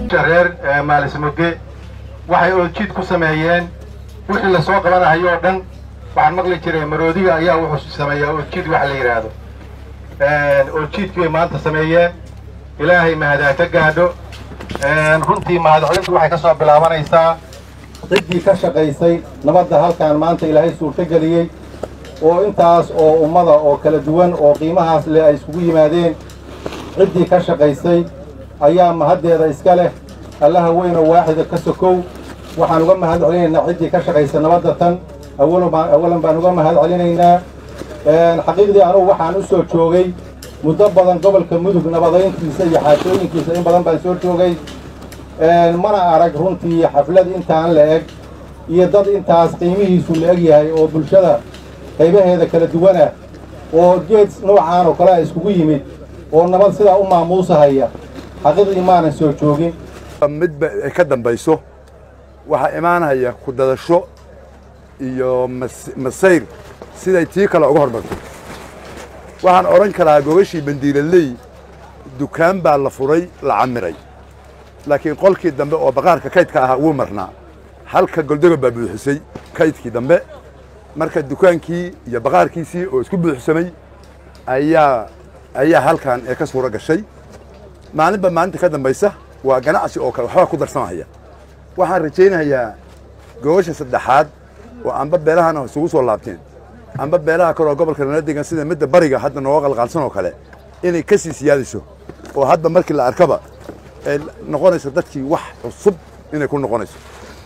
reer maalismoge waxay ooljiid ku sameeyeen wixii lasoo qabanahayo oo dhan waxaan maqli jiray maroodiga ayaa wuxuu sameeyaa ooljiid waxa la yidhaahdo ooljiidkii bay maanta sameeyeen ilaahay mahadaa ka gaadho runtii mahadcelintu waxay ka soo bilaabanaysaa ciddii ka shaqaysay nabadda halkaan maanta ilaahay suurtogeliyey oo intaas oo ummada oo kala duwan oo qiimahaas leh ay iskugu yimaadeen ciddii ka shaqaysay ayaa mahaddeeda iska leh allaha weynoo waaxida ka sokow waxaan uga mahad celinaynaa ciddii ka shaqaysa nabadda tan awalan baan uga mahad celinaynaa xaqiiqdii anugu waxaan u soo joogay muddo badan gobolka mudug nabadayntiisa iyo xaashooyinkiisa in badan baan soo joogay mana arag runtii xaflad intaan la eg iyo dad intaas qiimihiisu la eg yahay oo bulshada qaybaheeda kala duwanah oo geed noocaan oo kale a iskugu yimid oo nabad sidaa u maamuusahaya xaqiiqdii maanan soo joogin midba ay ka dambayso waxaa imaanaya ku dadasho iyo masayr siday tii kale uga hormarto waxaan odhan karaa gogashii bandiilaley dukaan baa la furay la camiray laakiin qolkii dambe oo baqaarka kaydka ahaa wuu marnaa halka goldoga baa buuxisay kaydkii dambe marka dukaankii iyo baqaarkiisii oo isku buuxsamay ayaa ayaa halkan ee ka suuro gashay maalinba maalinta ka dambaysa waa ganacsi oo kale waxbaa ku darsamahaya waxaan rajaynayaa gogasha saddexaad oo amba beelahana isugu soo laabteen amba beelaha kale oo gobolka nala degan sida midda bariga hadda nooga qalqaalsan oo kale inay ka sii siyaadayso oo hadda markii la arkaba ay noqonayso dadkii wax cusub inay ku noqonayso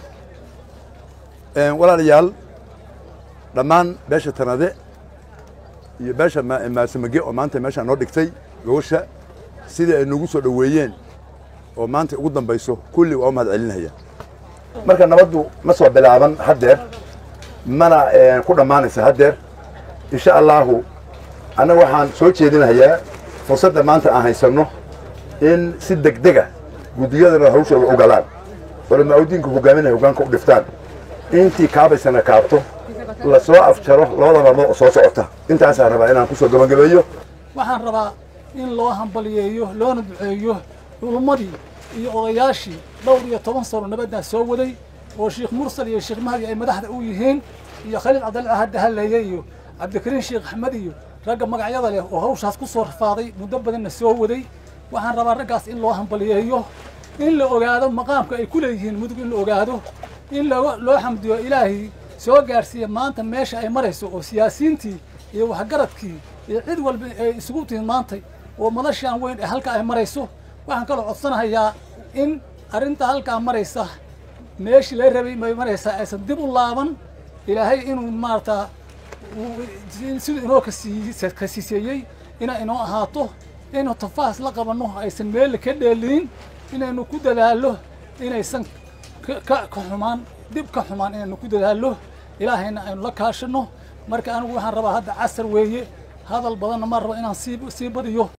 walaalayaal dhammaan beesha tanade iyo beesha maasamage oo maanta meeshaa noo dhigtay gogasha sidii ay nagu soo dhoweeyeen oo maanta ugu dambayso kulli waa u mahad celinaya marka nabaddu ma soo bilaaban haddeer mana ku dhammaanaysa haddeer insha allaahu annaga waxaan soo jeedinayaa fursadda maanta aan haysanno in si degdega guddiyadana hawshooda u galaan culamaa udiinka hogaaminaya hogaanka u dhiftaan intii kaabaysana kaabto la soo afjaro labada maalmood oo soo socota intaasaan rabaa inaan ku soo gabagabeeyo waxaan rabaa in loo hambaliyeeyo loona duceeyo culummadii iyo odayaashii dhowr iyo toban sano nabaddaa soo waday oo sheekh mursal iyo sheekh mahdi ay madaxda u yihiin iyo khaliil cabdalla hadda haleeye iyo cabdikariin sheekh axmed iyo ragga magacyada leh oo hawshaas ku soo rafaaday muddo badanna soo waday waxaan rabaa raggaas in loo hambaliyeeyo in la ogaado maqaamka ay ku leeyihiin mudug in la ogaado in loo xamdiyo ilaahay soo gaadhsiiya maanta meesha ay marayso oo siyaasiyiintii iyo waxgaradkii iyo cid walba ay isugu tihin maantay oo madashaan weyn ee halka ay marayso waxaan kaloo codsanahayaa in arrinta halkaa maraysa meeshii la rabay may maraysaa aysan dib u laaban ilaahay inuu maarata siduu inoo kasiiseeyey inay inoo ahaato inuu tafaas la qabanno aysan meelle ka dheelinin inaynu ku dadaallo inaysan ka xumaan dib ka xumaan inaynu ku dadaallo ilaahayna aynu la kaashanno marka anigu waxaan rabaa hadda casar weeye hadal badanna ma rabo inaan sii sii badiyo